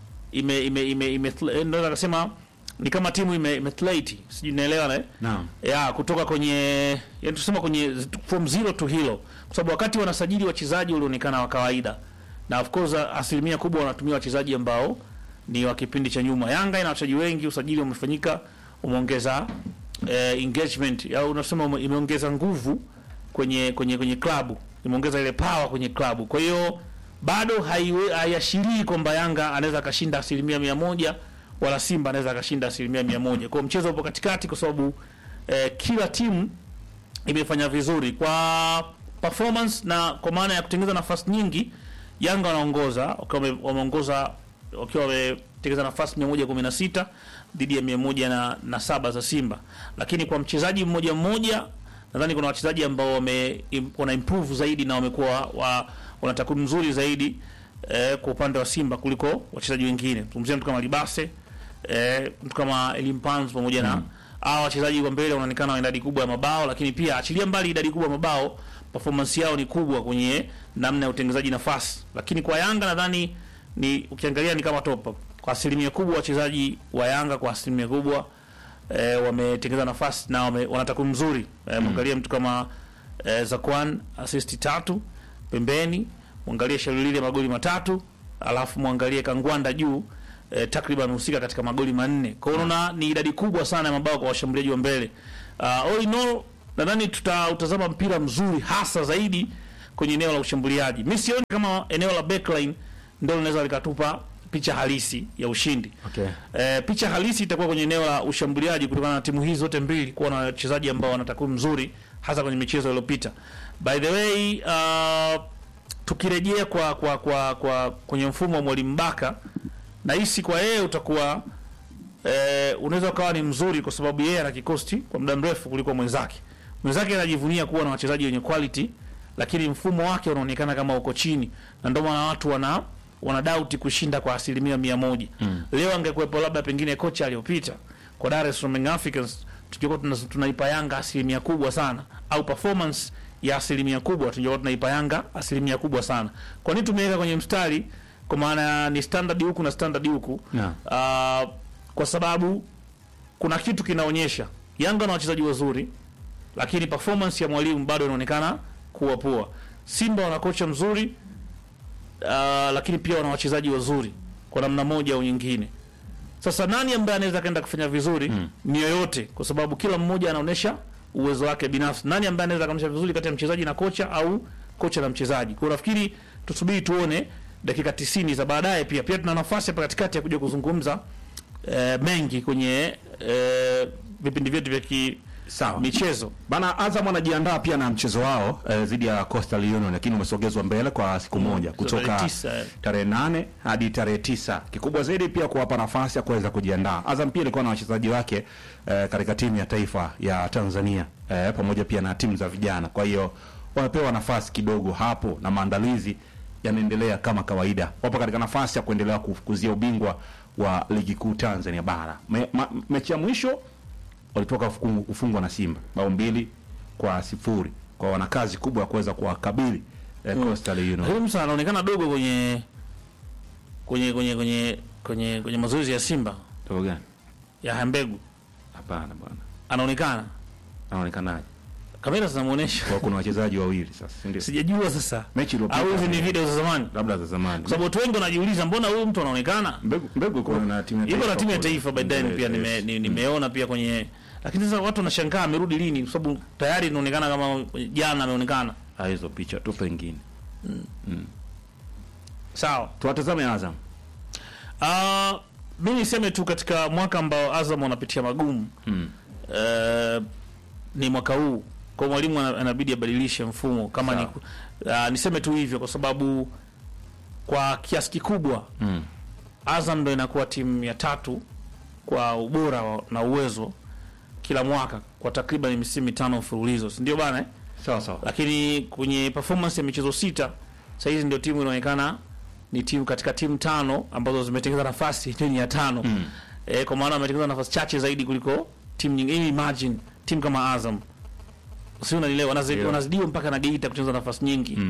ime ime ime, ime eh, naweza kusema ni kama timu ime, ime sijui naelewa na Naam. ya kutoka kwenye yani tusema kwenye from zero to hero, kwa sababu wakati wanasajili wachezaji walionekana wa kawaida, na of course asilimia kubwa wanatumia wachezaji ambao ni wa kipindi cha nyuma. Yanga ina wachezaji wengi, usajili umefanyika, umeongeza eh, engagement au unasema ume- imeongeza nguvu kwenye kwenye kwenye klabu, imeongeza ile power kwenye klabu. Kwa hiyo bado haiwe- haiashirii kwamba Yanga anaweza akashinda asilimia mia moja wala Simba anaweza akashinda asilimia mia moja. Kwa hiyo mchezo upo katikati, kwa sababu eh, kila timu imefanya vizuri kwa performance na kwa maana ya kutengeneza nafasi nyingi. Yanga wanaongoza wakiwa wame- wameongoza wakiwa wametengeneza nafasi 116 dhidi ya 107 za Simba, lakini kwa mchezaji mmoja mmoja nadhani kuna wachezaji ambao wame im- wana improve zaidi na wamekuwa wa, wana takwimu nzuri zaidi eh, kwa upande wa Simba kuliko wachezaji wengine. Tumzungumzia mtu kama Libase eh, mtu kama Elimpanz pamoja na hawa wachezaji wa mbele wanaonekana wana idadi kubwa ya mabao, lakini pia achilia mbali idadi kubwa ya mabao, performance yao ni kubwa kwenye namna ya utengenezaji nafasi. Lakini kwa Yanga nadhani ni ukiangalia ni kama top up. kwa asilimia kubwa wachezaji wa Yanga kwa asilimia kubwa eh, wametengeneza nafasi na wame, wana takwimu nzuri eh, mwangalie mtu kama eh, Zakwan assist tatu pembeni, mwangalie Shalulile magoli matatu, alafu mwangalie Kangwanda juu eh, takriban husika katika magoli manne. Kwa hiyo unaona ni idadi kubwa sana ya mabao kwa washambuliaji wa mbele. Uh, all in all nadhani tutautazama mpira mzuri hasa zaidi kwenye eneo la ushambuliaji. Mimi sioni kama eneo la backline ndio linaweza likatupa picha halisi ya ushindi. Okay. Eh, picha halisi itakuwa kwenye eneo la ushambuliaji kutokana na timu hizi zote mbili kuwa na wachezaji ambao wana takwimu nzuri hasa kwenye michezo iliyopita. By the way, uh, tukirejea kwa kwa kwa kwa kwenye mfumo wa Mwalimu Baka nahisi kwa yeye utakuwa eh, unaweza ukawa ni mzuri kwa sababu yeye ana kikosi kwa muda mrefu kuliko mwenzake. Mwenzake anajivunia kuwa na wachezaji wenye quality, lakini mfumo wake unaonekana kama uko chini, na ndio maana watu wana wana doubt kushinda kwa asilimia mia moja. Mm. Leo angekuwepo labda pengine kocha aliyopita kwa Dar es Salaam Young Africans, tungekuwa tuna, tunaipa Yanga asilimia kubwa sana, au performance ya asilimia kubwa tungekuwa tunaipa Yanga asilimia kubwa sana. Kwa nini tumeweka kwenye mstari? Kwa maana ni standard huku na standard huku Yeah. Ah, kwa sababu kuna kitu kinaonyesha Yanga na wachezaji wazuri, lakini performance ya mwalimu bado inaonekana kuwa poa. Simba wana kocha mzuri uh, lakini pia wana wachezaji wazuri kwa namna moja au nyingine. Sasa nani ambaye anaweza kaenda kufanya vizuri? Mm. Ni yoyote, kwa sababu kila mmoja anaonyesha uwezo wake binafsi. Nani ambaye anaweza kaonyesha vizuri kati ya mchezaji na kocha au kocha na mchezaji? Kwa hiyo nafikiri tusubiri tuone dakika 90 za baadaye. Pia pia tuna nafasi hapa katikati ya kuja kuzungumza eh, mengi kwenye eh, vipindi vyetu vya ki Sawa. michezo. Bana Azam wanajiandaa pia na mchezo wao eh, dhidi ya Coastal Union lakini umesogezwa mbele kwa siku moja kutoka tarehe tisa, eh. tarehe nane hadi tarehe tisa. Kikubwa zaidi pia kuwapa nafasi ya kuweza kujiandaa. Azam pia ilikuwa na wachezaji wake eh, katika timu ya taifa ya Tanzania eh, pamoja pia na timu za vijana. Kwa hiyo wamepewa nafasi kidogo hapo na maandalizi yanaendelea kama kawaida. Wapo katika nafasi ya kuendelea kufukuzia ubingwa wa ligi kuu Tanzania bara. Me, ma, mechi ya mwisho walitoka kufungu- kufungwa na Simba bao mbili kwa sifuri. Kwa wana kazi kubwa ya kuweza kuwakabili eh, Coastal Union. Lakini Musa anaonekana dogo kwenye kwenye kwenye kwenye kwenye kwenye mazoezi ya Simba Togo gani? ya Hambegu Hapana bwana. anaonekana Anaonekanaje? kamera zinamuonesha, Kwa kuna wachezaji wawili sasa, si ndio? sijajua sasa Mechi iliyopita. au hizi ni video za zamani, labda za zamani. kwa sababu watu wengi wanajiuliza mbona huyu mtu anaonekana Mbegu mbegu iko na timu ya yuko na timu ya kule. taifa by then pia nime, Yes. ni- nimeona pia kwenye, lakini sasa watu wanashangaa amerudi lini, kwa sababu tayari inaonekana kama jana ameonekana. Ah, hizo picha tu pengine. Sawa. Tuwatazame Azam. Uh, mi niseme tu katika mwaka ambao Azam wanapitia magumu Mm. eh, ni mwaka huu kwa mwalimu ana- anabidi abadilishe mfumo kama ni, uh, niseme tu hivyo kwa sababu kwa kiasi kikubwa Mm. Azam ndo inakuwa timu ya tatu kwa ubora wa- na uwezo kila mwaka kwa takriban misimu mitano mfululizo, si ndio bana eh? Sawa sawa. lakini kwenye performance ya michezo sita sasa hizi ndio timu inaonekana ni timu katika timu tano ambazo zimetengeneza nafasi ndio ni ya tano mm. e, kwa maana wametengeneza nafasi chache zaidi kuliko timu nyingine. Imagine timu kama Azam, si unanielewa, wanazi- Yeah. wanazidiwa mpaka na Geita kutengeneza nafasi nyingi Mm.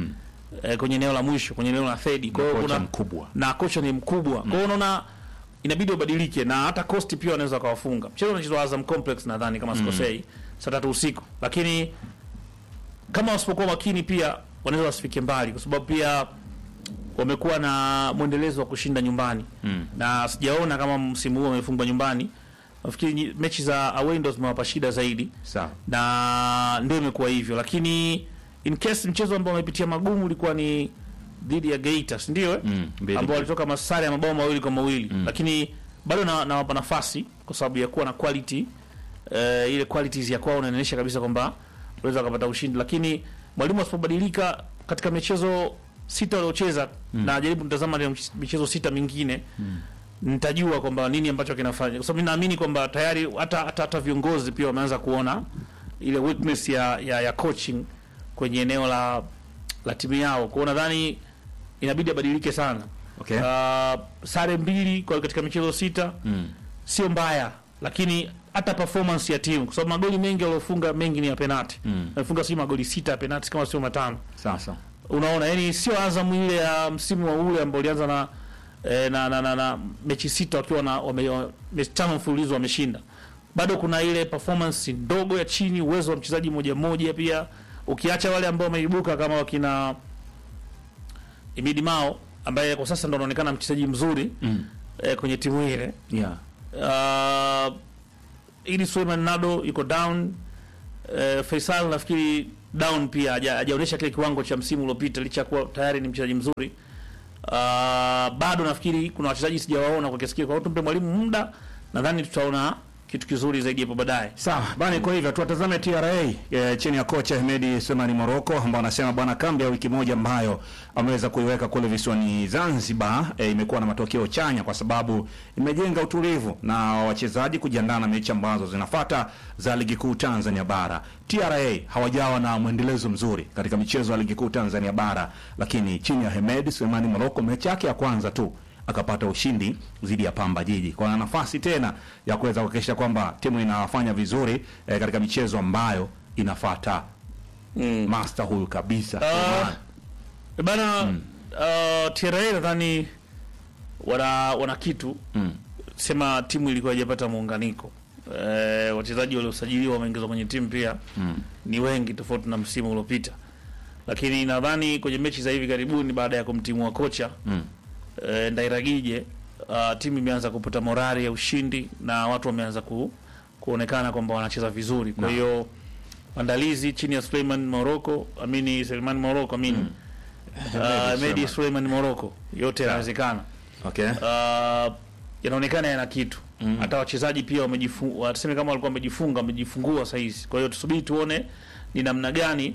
eh, kwenye eneo la mwisho kwenye eneo la third. Kwa hiyo kocha kuna mkubwa. na kocha ni mkubwa. Kwa hiyo unaona inabidi wabadilike na hata Coast pia wanaweza kawafunga. Mchezo unachezwa Azam Complex nadhani kama sikosei, saa tatu usiku. Lakini kama wasipokuwa makini pia wanaweza wasifike mbali kwa sababu pia wamekuwa na mwendelezo wa kushinda nyumbani mm. na sijaona kama msimu huu wamefungwa nyumbani. Nafikiri nyi- mechi za away ndo zimewapa shida zaidi Sawa. na ndio imekuwa hivyo, lakini in case mchezo ambao wamepitia magumu ulikuwa ni dhidi ya Geita, si ndio? eh? Mm, mbili. ambao walitoka masare ya mabao mawili kwa mawili lakini bado na- nawapa nafasi kwa sababu ya kuwa na quality eh, ile qualities ya kwao inaonyesha kabisa kwamba unaweza kupata ushindi, lakini mwalimu asipobadilika katika michezo sita waliocheza na jaribu nitazama ile mch- michezo sita mingine nitajua kwamba nini ambacho kinafanya, kwa sababu mimi naamini kwamba tayari hata hata, hata viongozi pia wameanza kuona ile weakness ya, ya, ya coaching kwenye eneo la la timu yao. Kwa hiyo nadhani inabidi abadilike sana. Okay. Uh, sare mbili kwa katika michezo sita Mm. sio mbaya, lakini hata performance ya timu, kwa sababu magoli mengi waliofunga mengi ni ya penalti Mm. wamefunga sio magoli sita ya penalti kama sio matano Sasa. unaona yani sio Azam ile ya msimu wa ule ambao ulianza na, eh, na, na, na, na mechi sita wakiwa na wame, wa- mechi tano mfululizo wameshinda. Bado kuna ile performance ndogo ya chini, uwezo wa mchezaji mmoja mmoja pia, ukiacha wale ambao wameibuka kama wakina Imidi Mao ambaye kwa sasa ndo anaonekana mchezaji mzuri Mm. eh, kwenye timu ile Yeah. uh, ili Suleiman Nado yuko down uh, Faisal nafikiri down pia haja- hajaonyesha kile kiwango cha msimu uliopita licha ya kuwa tayari ni mchezaji mzuri uh, bado nafikiri kuna wachezaji sijawaona kwa kiasi kile kwa hiyo tumpe mwalimu muda nadhani tutaona kitu kizuri zaidi hapo baadaye Sawa bana, kwa hivyo tuwatazame TRA e, chini ya kocha Ahmedi Sulemani Moroko ambao anasema bwana, kambi ya wiki moja ambayo ameweza kuiweka kule visiwani Zanzibar e, imekuwa na matokeo chanya kwa sababu imejenga utulivu na wachezaji kujiandaa na mechi ambazo zinafuata za ligi kuu Tanzania bara. TRA hawajawa na mwendelezo mzuri katika michezo ya ligi kuu Tanzania bara, lakini chini ya Ahmedi Sulemani Moroko mechi yake ya kwanza tu akapata ushindi dhidi ya Pamba Jiji. Kwa nafasi tena ya kuweza kuhakikisha kwamba timu inafanya vizuri eh, katika michezo ambayo inafata mm. master huyu kabisa. Ah, bana uh, TRA nadhani wana wana kitu Mm. sema timu ilikuwa haijapata muunganiko eh, wachezaji waliosajiliwa wameingizwa kwenye timu pia Mm. ni wengi tofauti na msimu uliopita, lakini nadhani kwenye mechi za hivi karibuni baada ya kumtimua kocha Mm. eh, Ndairagije uh, timu imeanza kupata morali ya ushindi na watu wameanza ku, kuonekana kwamba wanacheza vizuri. Kwa Na. hiyo maandalizi chini ya Suleiman Moroko, amini Suleiman Moroko, amini mm. uh, Medi Suleiman Moroko, yote yanawezekana Okay. uh, yanaonekana yana kitu hata wachezaji pia wamejifunga, watuseme kama walikuwa wamejifunga, wamejifungua saa hizi. Kwa hiyo tusubiri tuone ni namna gani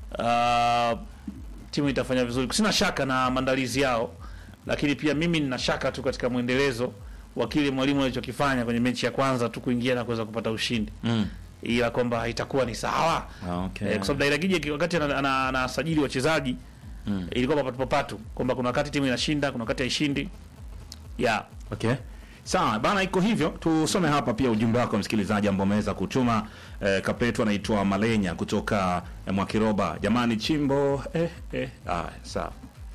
uh, timu itafanya vizuri. Sina shaka na maandalizi yao, lakini pia mimi nina shaka tu katika mwendelezo wa kile mwalimu alichokifanya kwenye mechi ya kwanza tu kuingia na kuweza kupata ushindi, Mm. ila kwamba haitakuwa ni sawa Okay. eh, kwa sababu Dairagije wakati ana- ana- anasajili wachezaji Mm. ilikuwa papatu papatu kwamba kuna wakati timu inashinda, kuna wakati haishindi yeah. Okay. Sawa bana, iko hivyo. Tusome hapa pia ujumbe wako msikilizaji ambao ameweza kutuma. Eh, kapetu anaitwa Malenya kutoka eh, Mwakiroba. Jamani chimbo eh, eh. Ah, sawa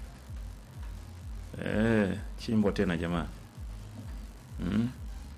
eh, chimbo tena jamani mm.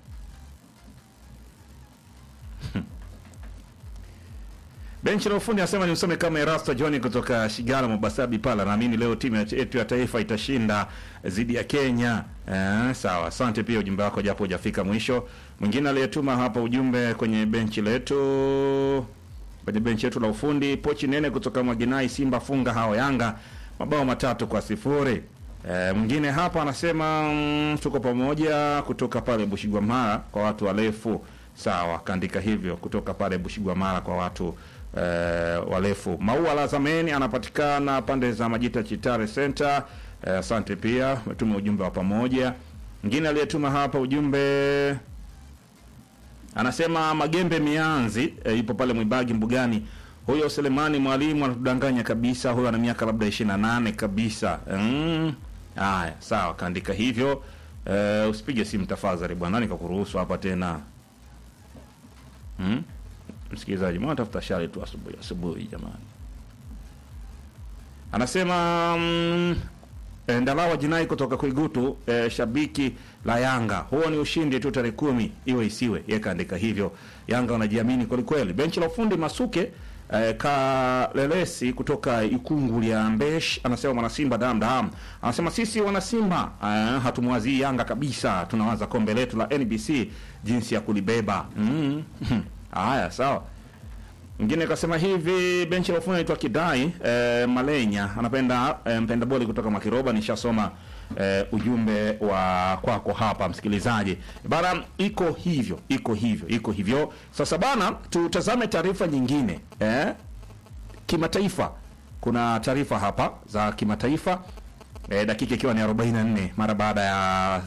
Benchi la ufundi anasema ni usome kama Erasto John kutoka Shigala Mobasabi pala. Naamini leo timu ya- yetu ya taifa itashinda dhidi ya Kenya. Eh, sawa. Asante pia ujumbe wako japo hujafika mwisho. Mwingine aliyetuma hapa ujumbe kwenye benchi letu kwenye benchi yetu la ufundi pochi nene kutoka Mwaginai Simba funga hao Yanga mabao matatu kwa sifuri. E, mwingine hapa anasema mm, tuko pamoja kutoka pale Bushigwamara kwa watu warefu. Sawa, kaandika hivyo kutoka pale Bushigwamara kwa watu e, warefu. Maua la Zameni anapatikana pande za Majita Chitare Center. E, asante pia umetuma ujumbe wa pamoja. Mwingine aliyetuma hapa ujumbe anasema Magembe Mianzi e, ipo pale Mwibagi Mbugani. Huyo Selemani mwalimu anatudanganya kabisa, huyo ana miaka labda 28 kabisa. Mm. Haya, sawa, kaandika hivyo. E, usipige simu tafadhali bwana, nikakuruhusu hapa tena. Mm? Msikilizaji, mbona tafuta shari tu asubuhi asubuhi jamani. anasema mm, eh, Ndalawa Jinai kutoka Kuigutu eh, shabiki la Yanga, huo ni ushindi tu tarehe kumi, iwe isiwe. Yeye kaandika hivyo. Yanga wanajiamini kweli kweli. Benchi la ufundi Masuke eh, Kalelesi kutoka Ikungu ya Mbesh anasema mwanasimba dam dam, anasema sisi wanasimba eh, hatumwazii Yanga kabisa, tunawaza kombe letu la NBC jinsi ya kulibeba. Mm. Haya, sawa. Mwingine kasema hivi, benchi la ufundi anaitwa Kidai eh, Malenya anapenda eh, mpenda boli kutoka Makiroba. Nishasoma eh, ujumbe wa kwako hapa msikilizaji. Bana, iko hivyo, iko hivyo, iko hivyo. Sasa bana, tutazame taarifa nyingine eh, kimataifa. Kuna taarifa hapa za kimataifa eh, dakika ikiwa ni 44 mara baada ya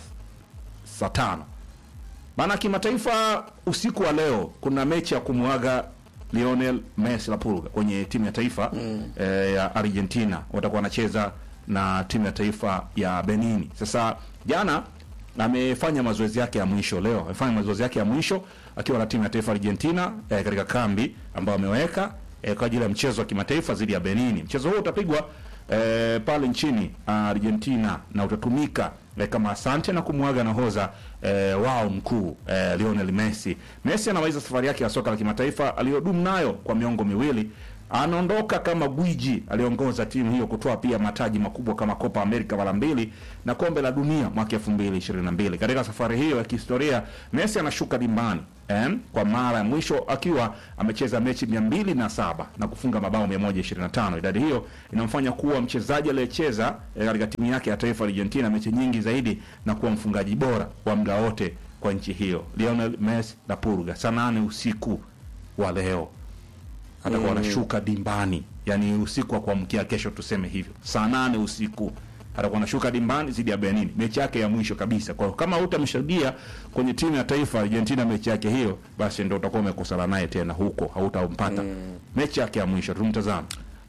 saa tano maana kimataifa, usiku wa leo kuna mechi ya kumwaga Lionel Messi la Pulga kwenye timu ya taifa eh, ya Argentina. Watakuwa wanacheza na timu ya taifa ya Benin. Sasa jana amefanya mazoezi yake ya mwisho, leo amefanya mazoezi yake ya mwisho akiwa na timu ya taifa Argentina eh, katika kambi ambayo ameweka eh, kwa ajili ya mchezo wa kimataifa dhidi ya Benin. Mchezo huo utapigwa eh, pale nchini Argentina na utatumika eh, kama asante na kumwaga nahodha eh, wao mkuu eh, Lionel Messi. Messi anamaliza safari yake ya soka la kimataifa aliyodumu nayo kwa miongo miwili. Anaondoka kama gwiji aliongoza timu hiyo kutoa pia mataji makubwa kama Copa America mara mbili na kombe la dunia mwaka 2022. Katika safari hiyo ya kihistoria, Messi anashuka dimbani eh, kwa mara ya mwisho akiwa amecheza mechi 207 na kufunga mabao 125. Idadi hiyo inamfanya kuwa mchezaji aliyecheza eh, katika timu yake ya taifa Argentina mechi nyingi zaidi na kuwa mfungaji bora wa muda wote kwa nchi hiyo. Lionel Messi la Purga saa nane usiku wa leo atakuwa anashuka dimbani, yani usiku wa kuamkia kesho, tuseme hivyo, saa nane usiku atakuwa anashuka dimbani dhidi ya Benin, mechi yake ya mwisho kabisa. Kwa hiyo kama hutamshuhudia kwenye timu ya taifa Argentina mechi yake hiyo, basi ndio utakuwa umekosana naye tena huko, hautampata mechi yake ya mwisho. Tumtazame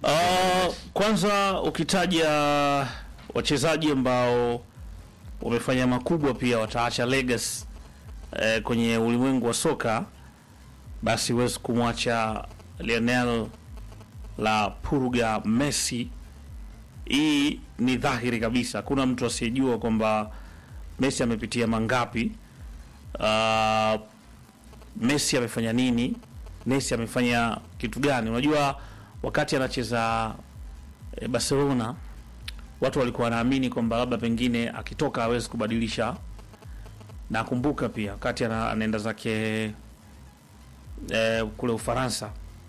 Uh, kwanza ukitaja wachezaji ambao wamefanya makubwa pia wataacha legacy eh, kwenye ulimwengu wa soka, basi huwezi kumwacha Lionel la Purga Messi. Hii ni dhahiri kabisa, hakuna mtu asiyejua kwamba Messi amepitia mangapi. Uh, Messi amefanya nini, Messi amefanya kitu gani? Unajua, wakati anacheza eh, Barcelona watu walikuwa wanaamini kwamba labda pengine akitoka hawezi kubadilisha. Nakumbuka pia wakati ana- anaenda zake eh, kule Ufaransa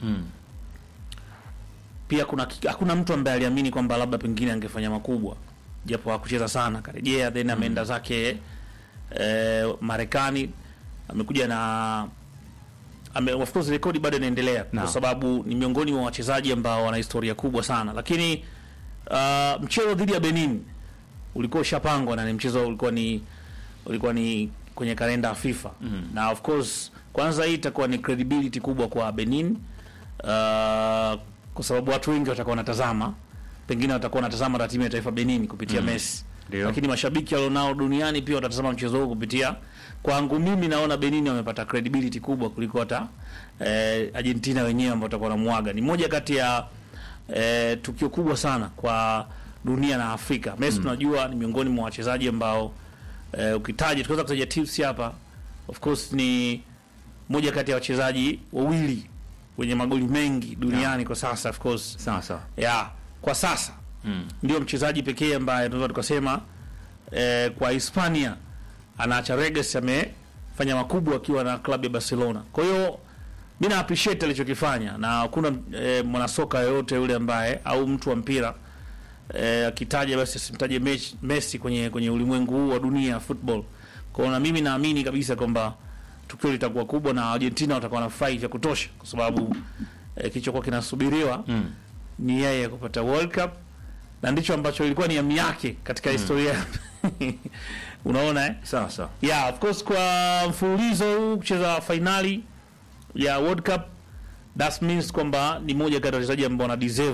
pia kuna ki- hakuna mtu ambaye aliamini kwamba labda pengine angefanya makubwa, japo hakucheza sana, karejea then ameenda zake eh, Marekani, amekuja na ame, of course rekodi bado inaendelea Naam. kwa sababu ni miongoni mwa wachezaji ambao wana historia kubwa sana, lakini uh, mchezo dhidi ya Benin ulikuwa ushapangwa na ni mchezo ulikuwa ni ulikuwa ni kwenye kalenda ya FIFA na of course kwanza hii itakuwa ni credibility kubwa kwa Benin uh, kwa sababu watu wengi watakuwa wanatazama, pengine watakuwa wanatazama hata timu ya taifa Benin kupitia Messi, Ndio. lakini mashabiki walionao duniani pia watatazama mchezo huu kupitia. Kwangu mimi naona Benin wamepata credibility kubwa kuliko hata eh, Argentina wenyewe ambao watakuwa wanamwaga. Ni moja kati ya eh, tukio kubwa sana kwa dunia na Afrika. Messi tunajua ni miongoni mwa wachezaji ambao eh, ukitaja tunaweza kutaja tips hapa, of course ni moja kati ya wachezaji wawili wenye magoli mengi duniani kwa sasa of course sawa sawa. ya kwa sasa ndio mchezaji pekee ambaye tunaweza tukasema eh, kwa Hispania anaacha legacy, amefanya makubwa akiwa na klabu ya Barcelona. Kwa hiyo mi na appreciate alichokifanya, na hakuna eh, mwanasoka yoyote yule ambaye au mtu wa mpira eh, akitaja basi asimtaje Mes- Messi kwenye kwenye ulimwengu huu wa dunia ya football. Kwa hiyo na mimi naamini kabisa kwamba tukio litakuwa kubwa na Argentina watakuwa na fight ya kutosha, kwa sababu eh, kilichokuwa kinasubiriwa ni yeye kupata World Cup na ndicho ambacho ilikuwa ni hamu yake katika historia unaona eh? Sawa sawa. Yeah, of course kwa mfululizo huu kucheza fainali ya World Cup that means kwamba ni moja kati ya wachezaji ambao wana deserve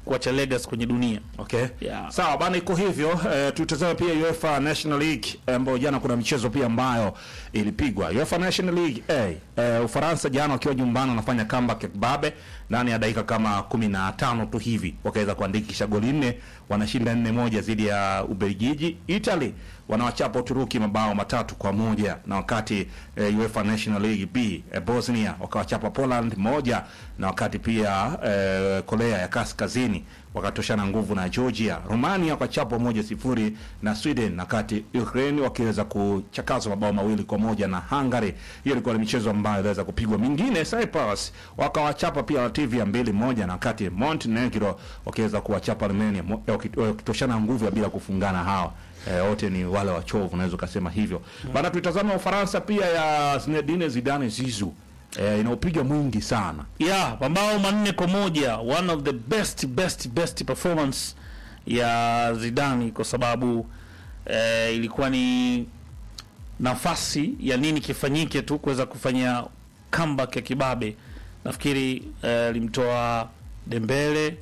kuacha legacy kwenye dunia. Okay. Yeah. Sawa bana, iko hivyo. Eh, tutazame pia UEFA National League eh, ambayo jana kuna michezo pia ambayo ilipigwa. UEFA National League A, eh, Ufaransa jana wakiwa nyumbani wanafanya comeback ya kibabe ndani ya dakika kama 15 tu hivi wakaweza kuandikisha goli nne, wanashinda nne moja dhidi ya Ubelgiji. Italy wanawachapa Uturuki mabao matatu kwa moja na wakati eh, UEFA National League B eh, Bosnia wakawachapa Poland moja na wakati pia eh, Korea ya Kaskazini wakatoshana nguvu na Georgia. Romania wakachapwa moja sifuri na Sweden, na kati Ukraine wakiweza kuchakazwa mabao mawili kwa moja na Hungary. Hiyo ilikuwa ni michezo ambayo iliweza kupigwa. Mingine Cyprus wakawachapa pia Latvia mbili moja, na wakati Montenegro wakiweza kuwachapa Armenia mo- waki- wakitoshana nguvu ya bila kufungana hawa eh, wote ni wale wachovu, unaweza ukasema hivyo bana. Tuitazama Ufaransa pia ya Zinedine Zidane Zizou eh, inaopiga mwingi sana Yeah, mabao manne kwa moja, one of the best best best performance ya Zidane kwa sababu eh, ilikuwa ni nafasi ya nini kifanyike tu kuweza kufanya comeback ya kibabe. Nafikiri eh, alimtoa Dembele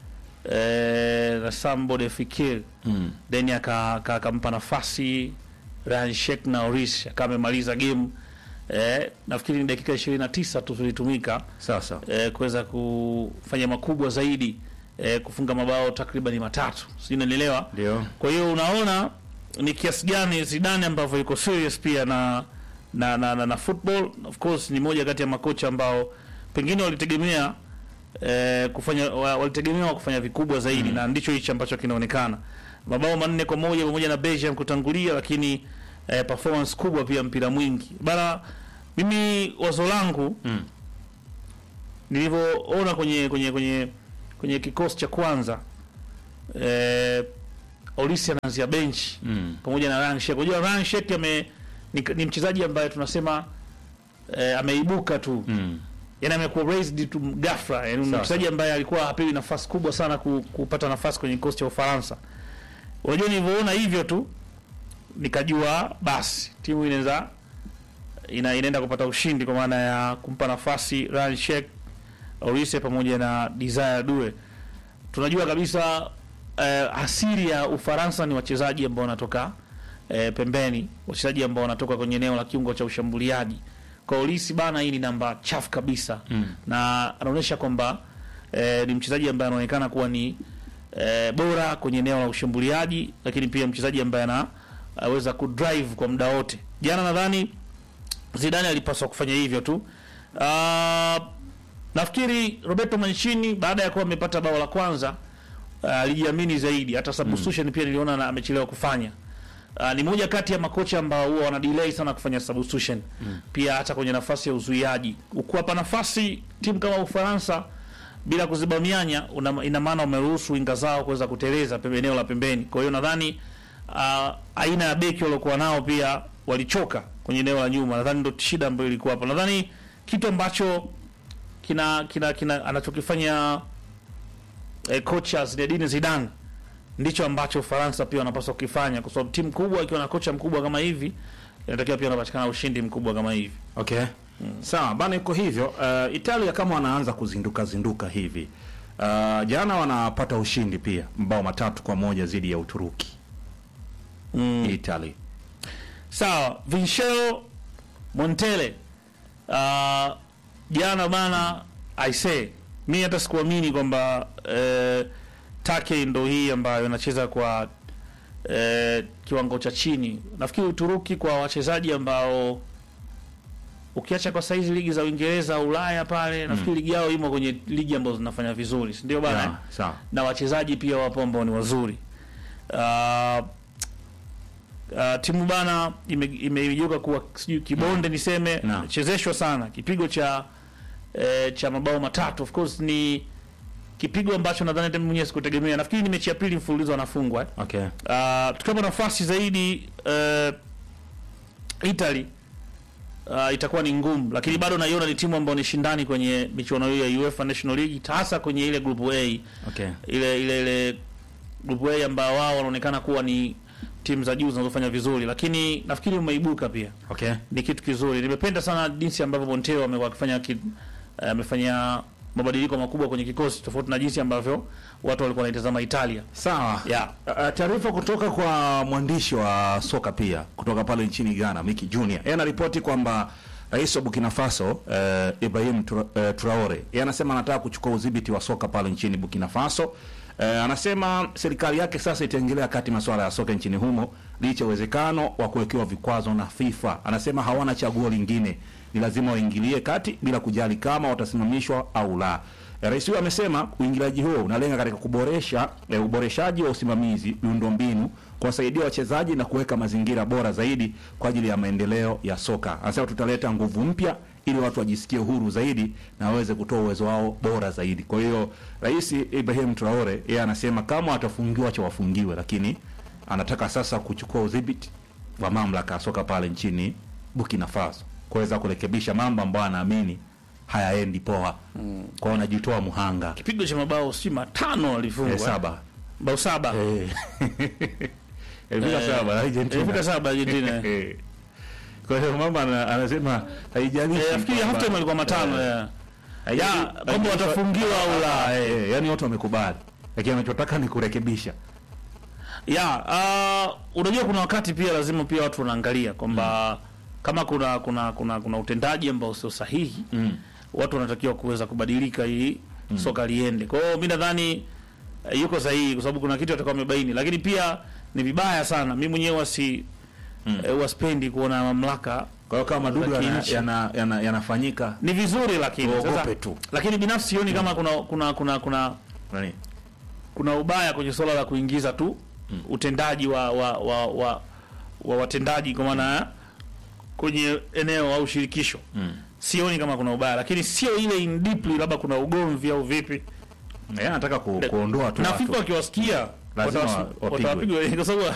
eh, na Sambo de Fikir mm. then aka- aka- akampa nafasi Ryan Sheikh na Oris akawa amemaliza game eh, nafikiri ni dakika 29 tu zilitumika Sasa eh, kuweza kufanya makubwa zaidi eh, kufunga mabao takriban matatu, sijui unanielewa. ndio Kwa hiyo unaona ni kiasi gani Zidane ambavyo yuko serious pia na na, na, na, na football. Of course ni moja kati ya makocha ambao pengine walitegemea eh, kufanya wa- walitegemewa kufanya vikubwa zaidi na ndicho hichi ambacho kinaonekana. Mabao manne kwa moja pamoja na Belgium kutangulia, lakini eh, performance kubwa pia, mpira mwingi bana. Mimi wazo langu Mm. nilivyoona kwenye kwenye kwenye kwenye kikosi cha kwanza eh, Olisi anaanzia bench mm. pamoja na Ryan Sheikh. Unajua Ryan Sheikh ame ni, ni mchezaji ambaye tunasema eh, ameibuka tu Mm. yani amekuwa raised tu ghafla, yani ni Sawa, mchezaji ambaye alikuwa hapewi nafasi kubwa sana ku, kupata nafasi kwenye kikosi cha Ufaransa. Unajua, nilivyoona hivyo tu nikajua basi timu inaweza ina, inaenda kupata ushindi kwa maana ya kumpa nafasi Ryan Sheikh, Olise pamoja na Desire Due. Tunajua kabisa eh, asili ya Ufaransa ni wachezaji ambao wanatoka eh, pembeni, wachezaji ambao wanatoka kwenye eneo la kiungo cha ushambuliaji. Kwa Olise bana, hii ni namba chafu kabisa Mm. na anaonyesha kwamba eh, ni mchezaji ambaye anaonekana kuwa ni eh, bora kwenye eneo la ushambuliaji, lakini pia mchezaji ambaye anaweza kudrive kwa muda wote. Jana nadhani Zidane alipaswa kufanya hivyo tu. Uh, nafikiri Roberto Mancini baada ya kuwa amepata bao la kwanza ah, alijiamini zaidi. Hata substitution pia niliona na- amechelewa kufanya. Uh, ni moja kati ya makocha ambao huwa wana delay sana kufanya substitution pia hata kwenye nafasi ya uzuiaji. Ukuwapa nafasi timu kama Ufaransa bila kuziba mianya, una- ina maana umeruhusu winga zao kuweza kuteleza pembe eneo la pembeni. Kwa hiyo nadhani uh, aina ya beki waliokuwa nao pia walichoka kwenye eneo la nyuma. Nadhani ndio shida ambayo ilikuwa hapo. Nadhani kitu ambacho kina kina, kina anachokifanya eh, kocha Zinedine Zidane ndicho ambacho Ufaransa pia wanapaswa kukifanya, kwa sababu timu kubwa ikiwa na kocha mkubwa kama hivi inatakiwa pia unapatikana ushindi mkubwa kama hivi. Okay. Sawa bana, iko hivyo. Uh, Italia kama wanaanza kuzinduka zinduka hivi uh, jana wanapata ushindi pia mabao matatu kwa moja dhidi ya Uturuki. Mm. Italy. Sawa, Vincenzo Montella uh, jana bana, I say mi hata sikuamini kwamba uh, Take ndo hii ambayo inacheza kwa uh, kiwango cha chini. Nafikiri Uturuki kwa wachezaji ambao ukiacha kwa saizi ligi za Uingereza, Ulaya pale, nafikiri ligi yao imo kwenye ligi ambazo zinafanya vizuri, si ndio bana? eh? Yeah, sawa. na wachezaji pia wapo ambao ni wazuri. Uh, uh, timu bana ime- imeijuka kuwa sijui kibonde niseme, Naam. chezeshwa sana kipigo cha eh, cha mabao matatu. Of course ni kipigo ambacho nadhani hata mimi mwenyewe sikutegemea. Nafikiri ni mechi ya pili mfululizo wanafungwa eh. Okay. Uh, tukiwa nafasi zaidi uh, Italy uh, itakuwa ni ngumu, lakini bado naiona ni timu ambayo ni shindani kwenye michuano hiyo ya UEFA National League, hasa kwenye ile group A Okay. ile ile ile group A ambao wao wanaonekana kuwa ni timu za juu zinazofanya vizuri, lakini nafikiri umeibuka pia Okay. ni kitu kizuri. Nimependa sana jinsi ambavyo Montero amekuwa akifanya ki- eh, amefanya mabadiliko makubwa kwenye kikosi tofauti na jinsi ambavyo watu walikuwa wanaitazama Italia. Sawa. Yeah. Uh, taarifa kutoka kwa mwandishi wa soka pia kutoka pale nchini Ghana, Miki Junior. Yeye anaripoti kwamba Rais wa Burkina Faso uh, Ibrahim Tra, uh, Traore yeye anasema anataka kuchukua udhibiti wa soka pale nchini Burkina Faso. Uh, anasema serikali yake sasa itaingilia kati masuala ya soka nchini humo licha ya uwezekano wa kuwekewa vikwazo na FIFA. Anasema hawana chaguo lingine, ni lazima waingilie kati bila kujali kama watasimamishwa au la. Eh, Rais huyo amesema uingiliaji huo unalenga katika kuboresha eh, uboreshaji wa usimamizi, miundombinu, kuwasaidia wachezaji na kuweka mazingira bora zaidi kwa ajili ya maendeleo ya soka. Anasema tutaleta nguvu mpya ili watu wajisikie huru zaidi na waweze kutoa uwezo wao bora zaidi. Kwa hiyo Rais Ibrahim Traore yeye anasema kama watafungiwa cha wafungiwe, lakini anataka sasa kuchukua udhibiti wa mamlaka ya soka pale nchini Burkina Faso kuweza kurekebisha mambo ambayo anaamini hayaendi poa. Kwa hiyo anajitoa muhanga Kipigo cha mabao si matano alifungwa. eh, saba Bao saba. Eh. Ilifika Eh, saba Argentina. ilifika saba Argentina. Eh. Kwa hiyo mama ana- anasema haijalishi. Eh, nafikiri kwamba- half time alikuwa matano. Eh. eh. Haijalishi- Ya, kwamba haijalishi- watafungiwa au la. Eh, eh, yaani watu wamekubali. Lakini anachotaka ni kurekebisha. Ya, uh, unajua kuna wakati pia lazima pia watu wanaangalia kwamba kama kuna kuna kuna kuna utendaji ambao sio sahihi Mm. watu wanatakiwa kuweza kubadilika ili soka liende. Kwa hiyo mimi nadhani eh, yuko sahihi kwa sababu kuna kitu atakuwa amebaini, lakini pia ni vibaya sana. Mimi mwenyewe wasi mm. waspendi kuona mamlaka Kwa hiyo kama madudu Za yana- kinchi. yana- yana- yanafanyika ni vizuri, lakini Tuogope sasa, tu. lakini binafsi sioni kama kuna kuna kuna kuna nani? kuna ubaya kwenye suala la kuingiza tu utendaji wa wa, wa, wa, wa watendaji kwa maana ya kwenye eneo au shirikisho sioni kama kuna ubaya, lakini sio ile in deeply, labda kuna ugomvi au vipi. Yeye anataka ku, kuondoa tu na watu. FIFA wakiwasikia Lazima watawas- wapigwe. watawapigwa kwa sababu